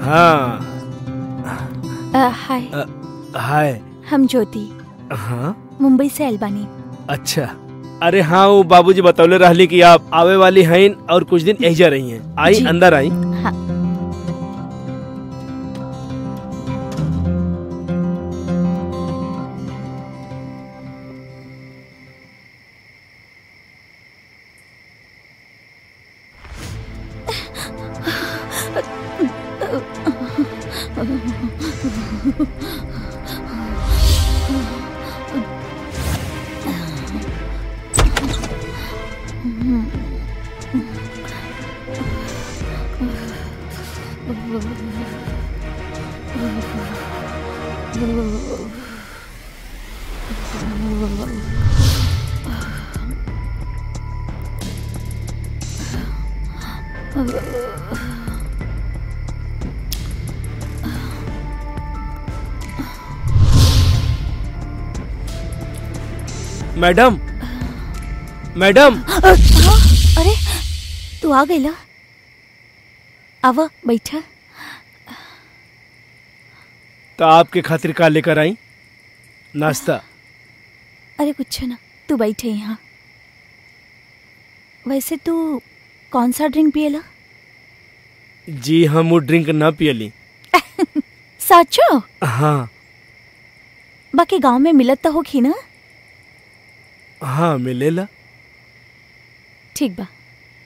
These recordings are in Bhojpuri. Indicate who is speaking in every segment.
Speaker 1: हाँ
Speaker 2: अ, हाय
Speaker 1: अ, हाय
Speaker 2: हम ज्योति
Speaker 1: हाँ
Speaker 2: मुंबई से आइल बानी
Speaker 1: अच्छा अरे हाँ वो बाबूजी बतौले रहली कि आप आवे वाली हैं और कुछ दिन एजा रही हैं आई
Speaker 2: जी।
Speaker 1: अंदर आई
Speaker 2: हाँ
Speaker 1: मैडम मैडम
Speaker 2: अरे तू आ गईला आवा बैठा
Speaker 1: तो आपके खातिर का लेकर आई नाश्ता
Speaker 2: अरे कुछ ना तू बैठे यहाँ वैसे तू कौन सा ड्रिंक पिएला
Speaker 1: जी हम वो ड्रिंक ना पियली
Speaker 2: साचो
Speaker 1: हाँ
Speaker 2: बाकी गांव में मिलत तो होगी ना
Speaker 1: हाँ मिलेला
Speaker 2: ठीक बा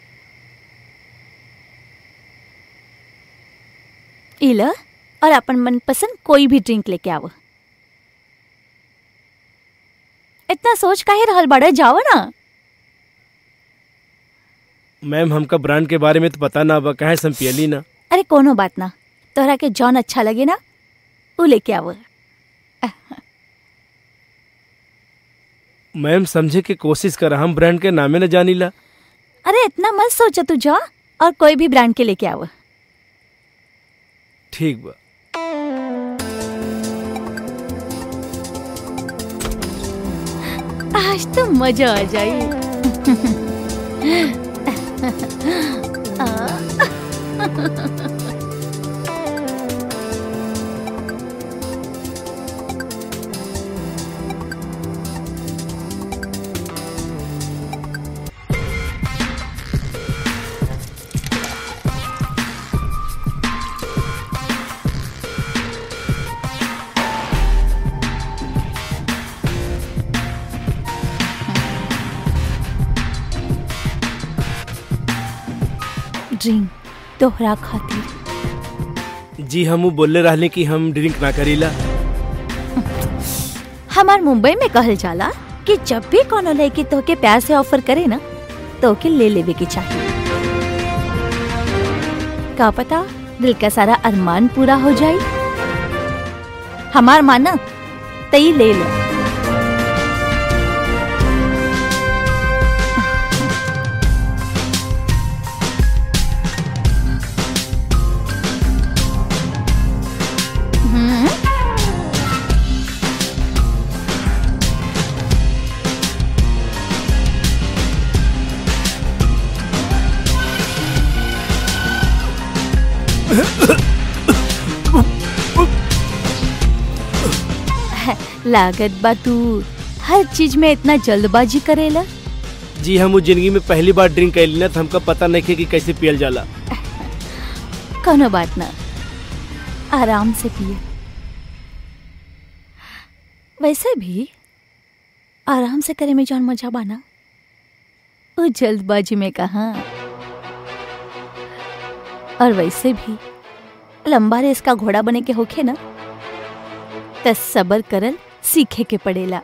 Speaker 2: इला और अपन मनपसंद कोई भी ड्रिंक लेके आव इतना सोच काहे रहल बड़े जाओ ना
Speaker 1: मैम हमका ब्रांड के बारे में तो पता ना बा कहे से हम पियली ना
Speaker 2: अरे कोनो बात ना तोहरा के जौन अच्छा लगे ना वो लेके आव
Speaker 1: मैम समझे के कोशिश कर हम ब्रांड के नामे न जानीला
Speaker 2: अरे इतना मत सोचा तू जा और कोई भी ब्रांड के लेके आव
Speaker 1: ठीक बा
Speaker 2: आज तो मजा आ जाई ड्रिंक तोहरा खातिर
Speaker 1: जी हम वो बोले रहले कि हम ड्रिंक ना करीला
Speaker 2: हमार मुंबई में कहल जाला कि जब भी कोनो लड़की तोहके प्यार से ऑफर करे ना तो के ले लेवे के चाहिए का पता दिल का सारा अरमान पूरा हो जाई हमार माना तई ले लो हम्म लागत बा तू हर चीज में इतना जल्दबाजी करेला
Speaker 1: जी हम वो जिंदगी में पहली बार ड्रिंक कैली ना तो हमका पता नहीं खे कि कैसे पियल जाला
Speaker 2: कोनो बात ना आराम से पिए वैसे भी आराम से करे में जौन मजा बाना वो जल्दबाजी में कहा और वैसे भी लंबा रेस का घोड़ा बने के होखे ना त सबर करल सीखे के पड़ेला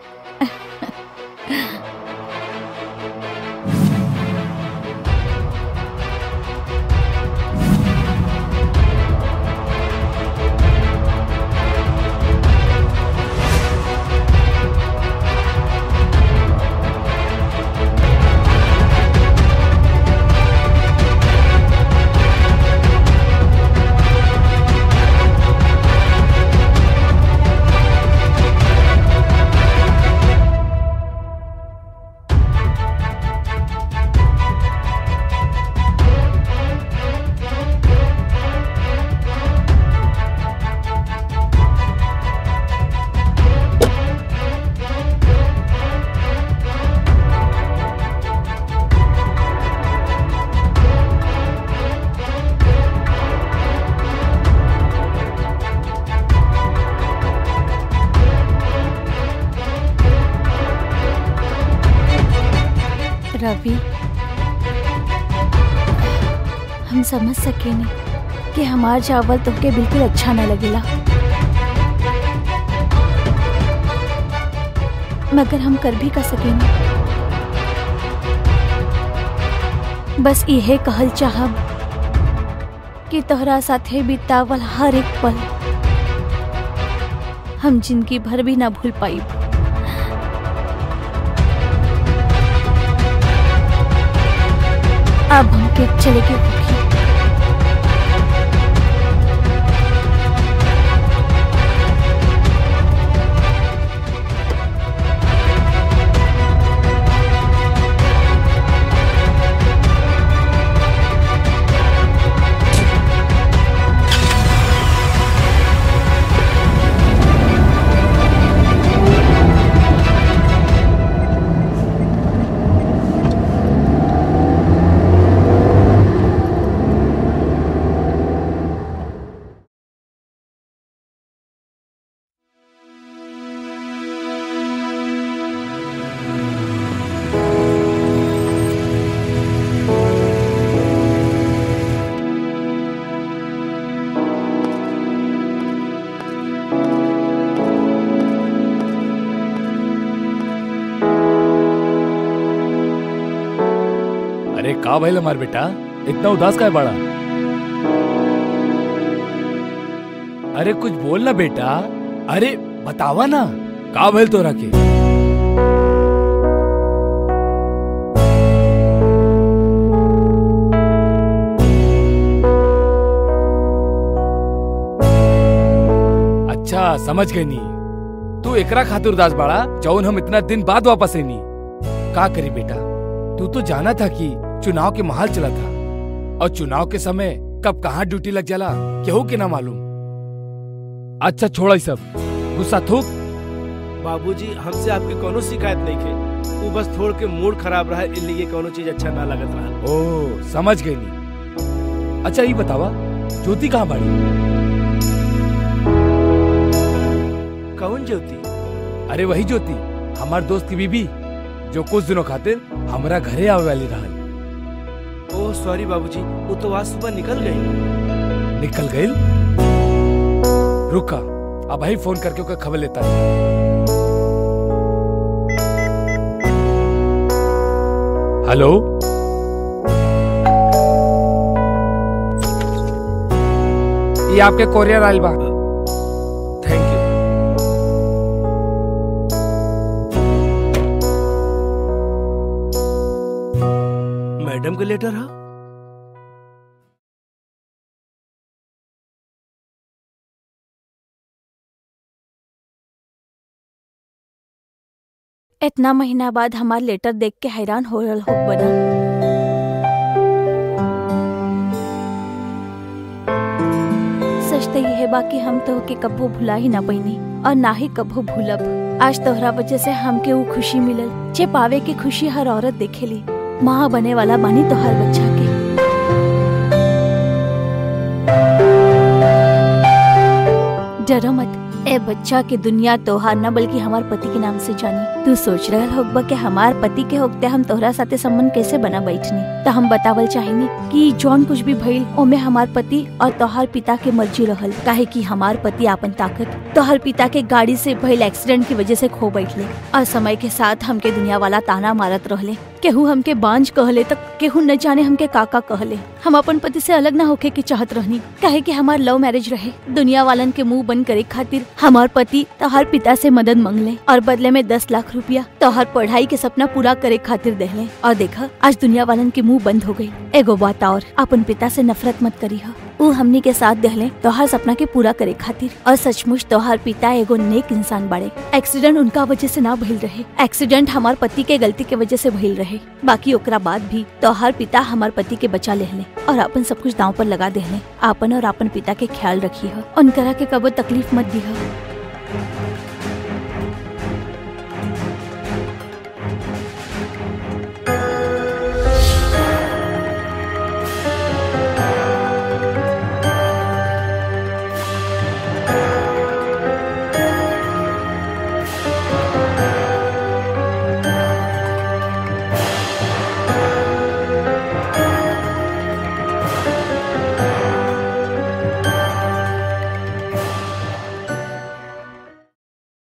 Speaker 2: रवि हम समझ सकेनी कि हमार चावल तुमके बिल्कुल अच्छा न लगेला मगर हम कर भी कर सकेनी बस इहे कहल चाहब कि तोहरा साथे बितावल हर एक पल हम जिंदगी भर भी ना भूल पाई अब हमके चले के होगी
Speaker 3: अरे का भइल हमार बेटा इतना उदास का है बड़ा अरे कुछ बोल ना बेटा अरे बतावा ना का भइल तोरा के अच्छा समझ गई नी तू एकरा खातिर उदास बाड़ा जौन हम इतना दिन बाद वापस आईनी का करी बेटा तू तो जाना था कि चुनाव के माहौल चला था और चुनाव के समय कब कहाँ ड्यूटी लग जाला केहू के ना मालूम अच्छा छोड़ा सब गुस्सा थूक
Speaker 1: बाबूजी हमसे आपकी कोनो शिकायत नहीं थे वो बस थोड़ के मूड खराब रहा इसलिए कोनो चीज अच्छा ना लगत रहा
Speaker 3: ओ समझ गई नी अच्छा ये बतावा ज्योति कहाँ बाड़ी
Speaker 1: कौन ज्योति
Speaker 3: अरे वही ज्योति हमार दोस्त की बीबी जो कुछ दिनों खातिर हमरा घरे आवे वाली रहल
Speaker 1: ओह सॉरी बाबूजी वो तो आज सुबह निकल गई
Speaker 3: निकल गई रुका अब वही फोन करके ओकर खबर लेता है हेलो ये आपके कोरियर आइल बा
Speaker 1: थैंक यू मैडम का लेटर है
Speaker 2: इतना महीना बाद हमार लेटर देख के हैरान हो रहल हो बना सच तो यह बा कि हम तो के कब्बो भुला ही ना पैनी और ना ही कब्बो भूलब आज तोहरा वजह से हमके वो खुशी मिलल जे पावे के खुशी हर औरत देखेली माँ बने वाला बानी तोहर बच्चा के डरो मत ए बच्चा के दुनिया तोहार न बल्कि हमार पति के नाम से जानी तू सोच रहल होगबा कि हमार पति के होते हम तोहरा साथे संबंध कैसे बना बैठनी तो हम बतावल चाहेनी कि जौन कुछ भी भइल ओमे हमार पति और तोहार पिता के मर्जी रहल काहे कि हमार पति आपन ताकत तोहर पिता के गाड़ी से भइल एक्सीडेंट की वजह से खो बैठले और समय के साथ हमके दुनिया वाला ताना मारत रहले केहू हमके बांझ कहले तक केहू न जाने हमके काका कहले हम अपन पति से अलग ना होके के चाहत रहनी काहे कि हमार लव मैरिज रहे दुनिया वालन के मुंह बंद करे खातिर हमार पति तोहर पिता से मदद मांगले और बदले में दस लाख रुपया तोहर पढ़ाई के सपना पूरा करे खातिर देहले और देखा आज दुनिया वालन के मुंह बंद हो गई एगो बात और अपन पिता से नफरत मत करी उ हमनी के साथ देहले तोहर सपना के पूरा करे खातिर और सचमुच तोहर पिता एगो नेक इंसान बाड़े एक्सीडेंट उनका वजह से ना भइल रहे एक्सीडेंट हमार पति के गलती के वजह से भइल रहे बाकी ओकरा बाद भी तोहर पिता हमार पति के बचा लेहले और अपन सब कुछ दांव पर लगा देहले आपन और अपन पिता के ख्याल रखी है उनकरा के कबो तकलीफ मत दी